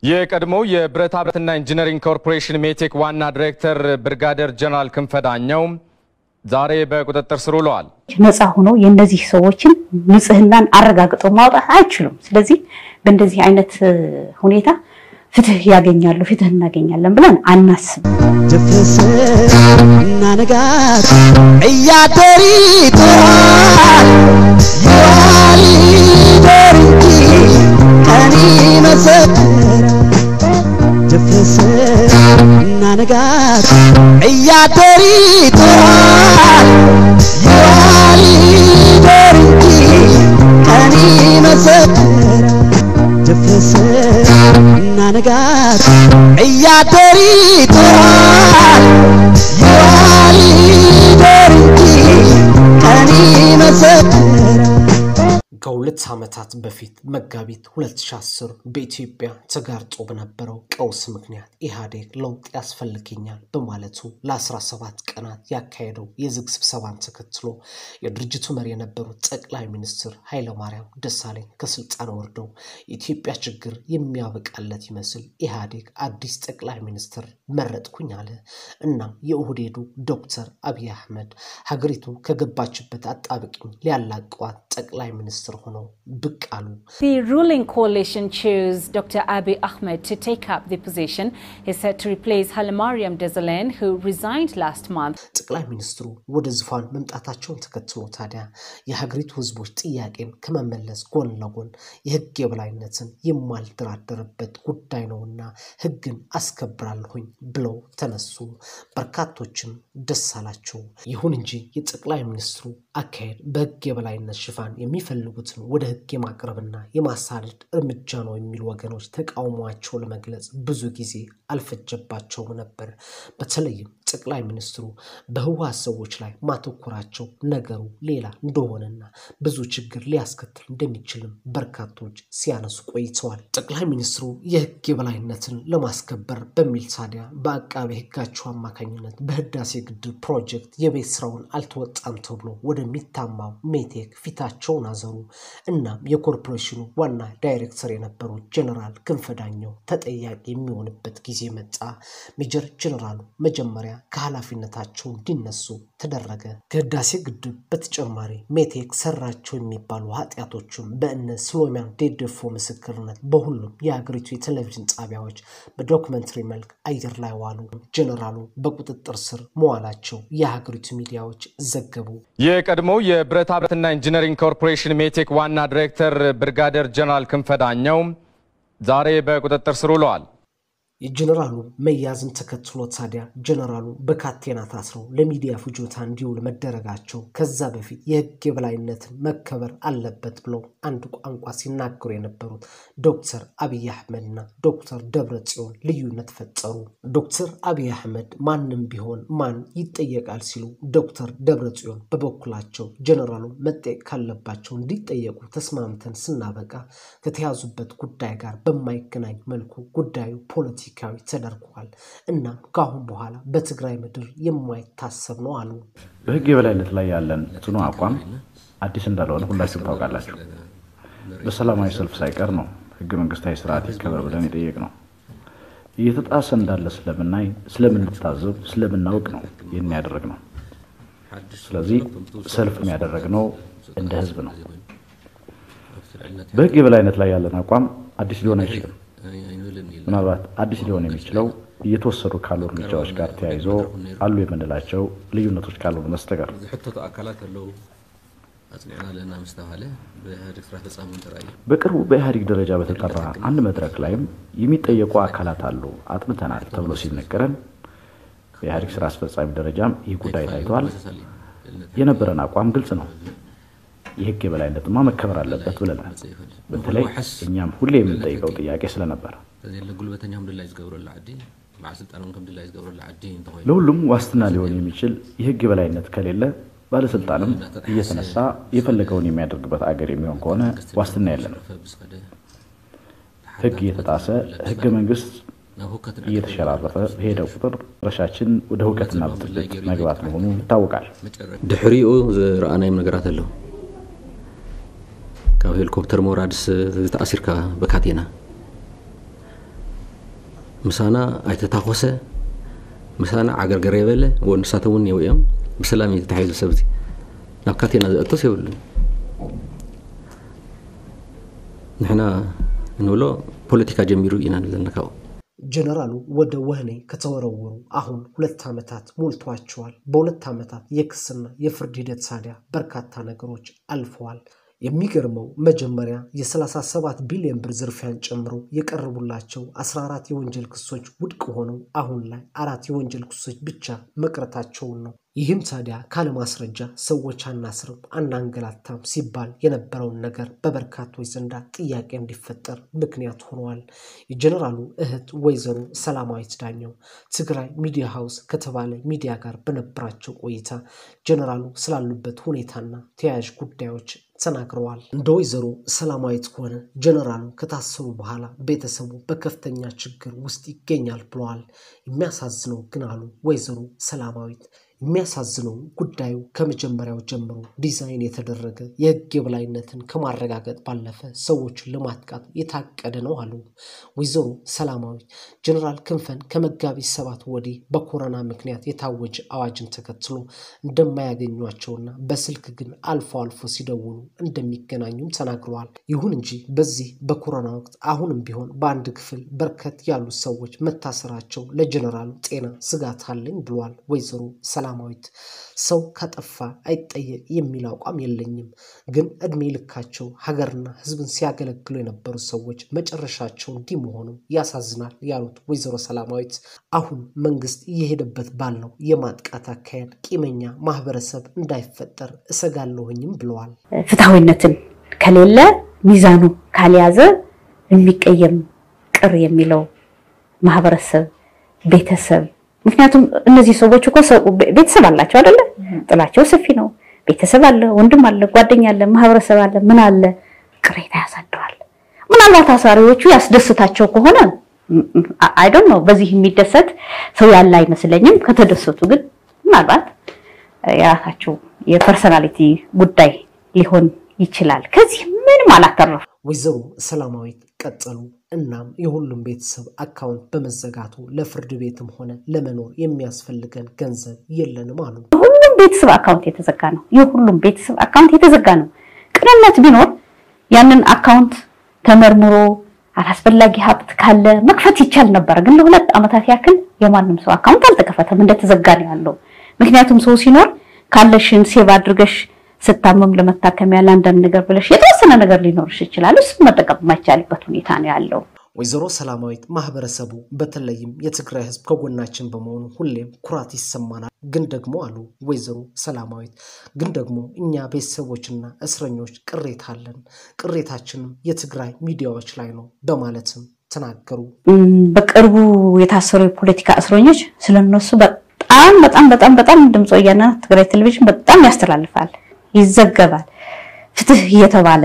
የቀድሞው የብረታ ብረትና ኢንጂነሪንግ ኮርፖሬሽን ሜቴክ ዋና ዲሬክተር ብርጋዴር ጀነራል ክንፈ ዳኘው ዛሬ በቁጥጥር ስር ውለዋል። ነፃ ሆኖ የእነዚህ ሰዎችን ንጽህናን አረጋግጠው ማውጣት አይችሉም። ስለዚህ በእንደዚህ አይነት ሁኔታ ፍትህ ያገኛሉ፣ ፍትህ እናገኛለን ብለን አናስብ። ድፍስ እና ንጋት እያደር ይጥራል ይዋል ይደር እንጂ ቀን ይመሰክራል። ድፍስ እና ንጋት እያደር ይጥራል ይዋል ይደር እንጂ ቀን ይመሰክራል። ድፍስ እና ንጋት እያደር ይጥራል ይዋል ይደር እንጂ ቀን ይመሰክራል። ከሁለት ዓመታት በፊት መጋቢት 2010 በኢትዮጵያ ተጋርጦ በነበረው ቀውስ ምክንያት ኢህአዴግ ለውጥ ያስፈልገኛል በማለቱ ለ17 ቀናት ያካሄደው የዝግ ስብሰባን ተከትሎ የድርጅቱ መሪ የነበሩት ጠቅላይ ሚኒስትር ኃይለማርያም ደሳለኝ ከስልጣን ወርደው የኢትዮጵያ ችግር የሚያበቃለት ይመስል ኢህአዴግ አዲስ ጠቅላይ ሚኒስትር መረጥኩኝ አለ። እናም የኦህዴዱ ዶክተር አብይ አህመድ ሀገሪቱ ከገባችበት አጣብቂኝ ሊያላቀዋት ጠቅላይ ሚኒስትር ሆነው ብቅ አሉ። The ruling coalition chose Dr. Abiy Ahmed to take up the position. He said to replace Hailemariam Desalegn, who resigned last month. ጠቅላይ ሚኒስትሩ ወደ ዙፋን መምጣታቸውን ተከትሎ ታዲያ የሀገሪቱ ሕዝቦች ጥያቄን ከመመለስ ጎን ለጎን የሕግ የበላይነትን የማልደራደርበት ጉዳይ ነውና ሕግን አስከብራለሁኝ ብለው ተነሱ። በርካቶችም ደስ አላቸው። ይሁን እንጂ የጠቅላይ ሚኒስትሩ አካሄድ በሕግ የበላይነት ሽፋን የሚፈልጉትን ወደ ሕግ የማቅረብና የማሳደድ እርምጃ ነው የሚሉ ወገኖች ተቃውሟቸው ለመግለጽ ብዙ ጊዜ አልፈጀባቸውም ነበር። በተለይም ጠቅላይ ሚኒስትሩ በህወሓት ሰዎች ላይ ማተኮራቸው ነገሩ ሌላ እንደሆነና ብዙ ችግር ሊያስከትል እንደሚችልም በርካቶች ሲያነሱ ቆይተዋል። ጠቅላይ ሚኒስትሩ የህግ የበላይነትን ለማስከበር በሚል ታዲያ በአቃቤ ህጋቸው አማካኝነት በህዳሴ ግድብ ፕሮጀክት የቤት ስራውን አልተወጣም ተብሎ ወደሚታማው ሜቴክ ፊታቸውን አዘሩ። እናም የኮርፖሬሽኑ ዋና ዳይሬክተር የነበሩት ጀነራል ክንፈ ዳኘው ተጠያቂ የሚሆንበት ጊዜ መጣ። ሜጀር ጀነራሉ መጀመሪያ ከኃላፊነታቸው እንዲነሱ ተደረገ። ከህዳሴ ግድብ በተጨማሪ ሜቴክ ሰራቸው የሚባሉ ኃጢአቶችም በእነ ስሎሚያን ዴደፎ ምስክርነት በሁሉም የሀገሪቱ የቴሌቪዥን ጣቢያዎች በዶክመንተሪ መልክ አየር ላይ ዋሉ። ጀነራሉ በቁጥጥር ስር መዋላቸው የሀገሪቱ ሚዲያዎች ዘገቡ። የቀድሞው የብረታ ብረትና ኢንጂነሪንግ ኮርፖሬሽን ሜቴክ ዋና ዲሬክተር ብርጋዴር ጀነራል ክንፈ ዳኘው ዛሬ በቁጥጥር ስር ውለዋል። የጀነራሉ መያዝን ተከትሎ ታዲያ ጀነራሉ በካቴና ታስረው ለሚዲያ ፍጆታ እንዲውል መደረጋቸው ከዛ በፊት የህግ የበላይነትን መከበር አለበት ብለው አንድ ቋንቋ ሲናገሩ የነበሩት ዶክተር አብይ አህመድና ዶክተር ደብረ ጽዮን ልዩነት ፈጠሩ። ዶክተር አብይ አህመድ ማንም ቢሆን ማን ይጠየቃል ሲሉ፣ ዶክተር ደብረ ጽዮን በበኩላቸው ጀነራሉ መጠየቅ ካለባቸው እንዲጠየቁ ተስማምተን ስናበቃ ከተያዙበት ጉዳይ ጋር በማይገናኝ መልኩ ጉዳዩ ፖለቲ ፖለቲካዊ ተደርጓል። እናም ከአሁን በኋላ በትግራይ ምድር የማይታሰብ ነው አሉ። በህግ የበላይነት ላይ ያለን ጽኑ አቋም አዲስ እንዳልሆነ ሁላችሁም ታውቃላችሁ። በሰላማዊ ሰልፍ ሳይቀር ነው ህገ መንግስታዊ ስርዓት ይከበር ብለን የጠየቅ ነው። እየተጣሰ እንዳለ ስለምናይ፣ ስለምንታዘብ፣ ስለምናውቅ ነው ይህን ያደረግ ነው። ስለዚህ ሰልፍ ያደረግነው እንደ ህዝብ ነው። በህግ የበላይነት ላይ ያለን አቋም አዲስ ሊሆን አይችልም። ምናልባት አዲስ ሊሆን የሚችለው እየተወሰዱ ካሉ እርምጃዎች ጋር ተያይዞ አሉ የምንላቸው ልዩነቶች ካልሆኑ በስተቀር ዝሕተቱ አካላት ኣለዉ ኣፅኒዕና ኣለና ምስ ተባሃለ ብኢህአዴግ ስራ ተፃሚ ጥራይ በቅርቡ በኢህአዴግ ደረጃ በተጠራ አንድ መድረክ ላይም የሚጠየቁ አካላት አሉ አጥንተናል ተብሎ ሲነገረን በኢህአዴግ ስራ አስፈጻሚ ደረጃም ይህ ጉዳይ ታይቷል። የነበረን አቋም ግልጽ ነው። የህግ የበላይነትማ መከበር አለበት ብለናል። በተለይ እኛም ሁሌ የምንጠይቀው ጥያቄ ስለነበረ ተዘለ ጉልበተኛም ድላይ ዝገብረሉ ዓዲ በዓል ስልጣኖም ከም ድላይ ዝገብረሉ ዓዲ እንተኮይኑ ለሁሉም ዋስትና ሊሆን የሚችል የህግ የበላይነት ከሌለ ባለስልጣንም እየተነሳ የፈለገውን የሚያደርግበት አገር የሚሆን ከሆነ ዋስትና የለንም። ህግ እየተጣሰ ህገ መንግስት እየተሸራረፈ በሄደ ቁጥር ረሻችን ወደ እውቀትና ብጥብጥ መግባት መሆኑ ይታወቃል። ድሕሪኡ ዝረኣናዮም ነገራት ኣለዉ ካብ ሄሊኮፕተር ምውራድስ ተኣሲርካ በካቴና ምሳና ኣይተታኮሰ ምሳና ዓገርገር የበለ ወንሳቶም እውን የው እዮም ብሰላም እዩ ተታሒዙ ሰብ እዚ ናብ ካቴና ዘእቶስ የብሉን ንሕና እንብሎ ፖለቲካ ጀሚሩ ኢና ዘለና ካብኡ ጀነራሉ ወደ ወህኒ ከተወረወሩ አሁን ሁለት ዓመታት ሞልቷቸዋል። በሁለት ዓመታት የክስና የፍርድ ሂደት ሳዲያ በርካታ ነገሮች አልፈዋል። የሚገርመው መጀመሪያ የ37 ቢሊዮን ብር ዝርፊያን ጨምሮ የቀረቡላቸው 14 የወንጀል ክሶች ውድቅ ሆነው አሁን ላይ አራት የወንጀል ክሶች ብቻ መቅረታቸውን ነው። ይህም ታዲያ ካለማስረጃ ሰዎች አናስርም አናንገላታም ሲባል የነበረውን ነገር በበርካቶች ዘንዳ ጥያቄ እንዲፈጠር ምክንያት ሆነዋል። የጀኔራሉ እህት ወይዘሮ ሰላማዊት ዳኘው ትግራይ ሚዲያ ሃውስ ከተባለ ሚዲያ ጋር በነበራቸው ቆይታ ጀኔራሉ ስላሉበት ሁኔታና ተያያዥ ጉዳዮች ተናግረዋል። እንደ ወይዘሮ ሰላማዊት ከሆነ ጀነራሉ ከታሰሩ በኋላ ቤተሰቡ በከፍተኛ ችግር ውስጥ ይገኛል ብለዋል። የሚያሳዝነው ግን አሉ ወይዘሮ ሰላማዊት የሚያሳዝነው ጉዳዩ ከመጀመሪያው ጀምሮ ዲዛይን የተደረገ የሕግ የበላይነትን ከማረጋገጥ ባለፈ ሰዎችን ለማጥቃት የታቀደ ነው አሉ ወይዘሮ ሰላማዊት። ጀነራል ክንፈን ከመጋቢት ሰባት ወዲህ በኮሮና ምክንያት የታወጀ አዋጅን ተከትሎ እንደማያገኟቸውና በስልክ ግን አልፎ አልፎ ሲደውሉ እንደሚገናኙም ተናግረዋል። ይሁን እንጂ በዚህ በኮሮና ወቅት አሁንም ቢሆን በአንድ ክፍል በርከት ያሉ ሰዎች መታሰራቸው ለጀነራሉ ጤና ስጋት አለኝ ብለዋል ወይዘሮ ሰላማዊት። ሰው ከጠፋ አይጠየቅ የሚል አቋም የለኝም፣ ግን እድሜ ልካቸው ሀገርና ሕዝብን ሲያገለግሉ የነበሩ ሰዎች መጨረሻቸው እንዲህ መሆኑ ያሳዝናል ያሉት ወይዘሮ ሰላማዊት አሁን መንግስት እየሄደበት ባለው የማጥቃት አካሄድ ቂመኛ ማህበረሰብ እንዳይፈጠር እሰጋለሁኝም ብለዋል። ፍትሐዊነትን ከሌለ ሚዛኑ ካልያዘ የሚቀየም ቅር የሚለው ማህበረሰብ ቤተሰብ ምክንያቱም እነዚህ ሰዎች እኮ ቤተሰብ አላቸው አይደለ? ጥላቸው ሰፊ ነው። ቤተሰብ አለ፣ ወንድም አለ፣ ጓደኛ አለ፣ ማህበረሰብ አለ፣ ምን አለ፣ ቅሬታ ያሳድራል። ምናልባት አሳሪዎቹ ያስደስታቸው ከሆነ አይ ዶንት ኖ በዚህ የሚደሰት ሰው ያለ አይመስለኝም። ከተደሰቱ ግን ምናልባት የራሳቸው የፐርሰናሊቲ ጉዳይ ሊሆን ይችላል። ከዚህ ምንም አላተረፉ። ወይዘሮ ሰላማዊት ቀጠሉ። እናም የሁሉም ቤተሰብ አካውንት በመዘጋቱ ለፍርድ ቤትም ሆነ ለመኖር የሚያስፈልገን ገንዘብ የለንም አሉ። የሁሉም ቤተሰብ አካውንት የተዘጋ ነው። የሁሉም ቤተሰብ አካውንት የተዘጋ ነው። ቅንነት ቢኖር ያንን አካውንት ተመርምሮ አላስፈላጊ ሀብት ካለ መክፈት ይቻል ነበር። ግን ለሁለት ዓመታት ያክል የማንም ሰው አካውንት አልተከፈተም፣ እንደተዘጋ ነው ያለው። ምክንያቱም ሰው ሲኖር ካለሽን ሴቭ አድርገሽ ስታመም ለመታከሚያ ለአንዳንድ ነገር ብለሽ የተወሰነ ነገር ሊኖርሽ ይችላል። እሱ መጠቀም የማይቻልበት ሁኔታ ነው ያለው። ወይዘሮ ሰላማዊት ማህበረሰቡ በተለይም የትግራይ ሕዝብ ከጎናችን በመሆኑ ሁሌም ኩራት ይሰማናል። ግን ደግሞ አሉ ወይዘሮ ሰላማዊት ግን ደግሞ እኛ ቤተሰቦችና እስረኞች ቅሬታ አለን። ቅሬታችንም የትግራይ ሚዲያዎች ላይ ነው በማለትም ተናገሩ። በቅርቡ የታሰሩ የፖለቲካ እስረኞች ስለነሱ በጣም በጣም በጣም በጣም ድምፅ ወያነ ትግራይ ቴሌቪዥን በጣም ያስተላልፋል፣ ይዘገባል፣ ፍትህ እየተባለ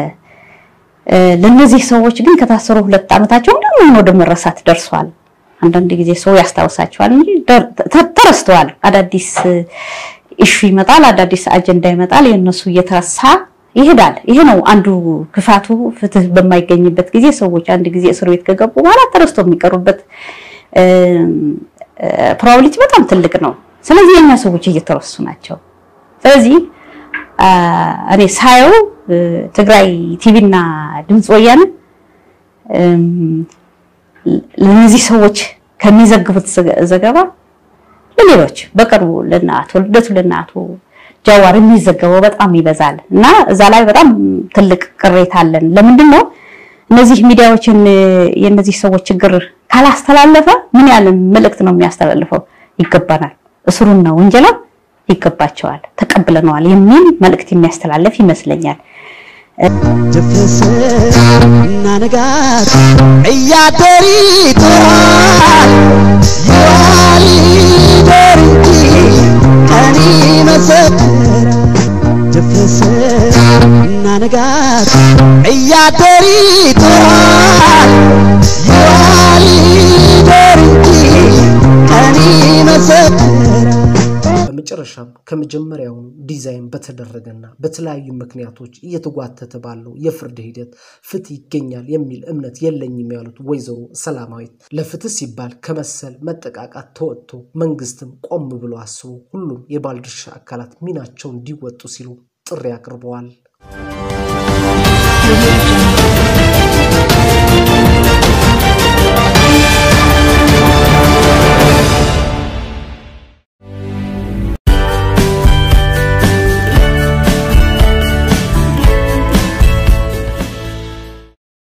ለእነዚህ ሰዎች ግን ከታሰሩ ሁለት ዓመታቸው እንደምን ወደ መረሳት ደርሷል። አንዳንድ ጊዜ ሰው ያስታውሳቸዋል እንጂ ተረስተዋል። አዳዲስ ኢሹ ይመጣል፣ አዳዲስ አጀንዳ ይመጣል፣ የእነሱ እየተረሳ ይሄዳል። ይሄ ነው አንዱ ክፋቱ። ፍትህ በማይገኝበት ጊዜ ሰዎች አንድ ጊዜ እስር ቤት ከገቡ በኋላ ተረስቶ የሚቀሩበት ፕሮባቢሊቲ በጣም ትልቅ ነው። ስለዚህ የኛ ሰዎች እየተረሱ ናቸው። ስለዚህ እኔ ሳየው ትግራይ ቲቪና ድምፅ ወያነ ለነዚህ ሰዎች ከሚዘግቡት ዘገባ ለሌሎች በቅርቡ ለእነ አቶ ልደቱ ለእነ አቶ ጃዋር የሚዘገበው በጣም ይበዛል እና እዛ ላይ በጣም ትልቅ ቅሬታ አለን። ለምንድን ነው እነዚህ ሚዲያዎችን የእነዚህ ሰዎች ችግር ካላስተላለፈ ምን ያህል መልእክት ነው የሚያስተላልፈው? ይገባናል፣ እስሩና ወንጀላ ይገባቸዋል፣ ተቀብለነዋል የሚል መልእክት የሚያስተላልፍ ይመስለኛል። ድፍስ እና ንጋት እያደር ይጥራል ይዋል ይደር እንጂ ቀን ይመሰክራል። ድፍስ እና ንጋት እያደር ይጥራል ይዋል ይደር እንጂ ቀን ይመሰክራል። በመጨረሻም ከመጀመሪያውኑ ዲዛይን በተደረገና በተለያዩ ምክንያቶች እየተጓተተ ባለው የፍርድ ሂደት ፍትህ ይገኛል የሚል እምነት የለኝም ያሉት ወይዘሮ ሰላማዊት ለፍትህ ሲባል ከመሰል መጠቃቃት ተወጥቶ መንግስትም ቆም ብሎ አስቦ ሁሉም የባለድርሻ አካላት ሚናቸውን እንዲወጡ ሲሉ ጥሪ አቅርበዋል።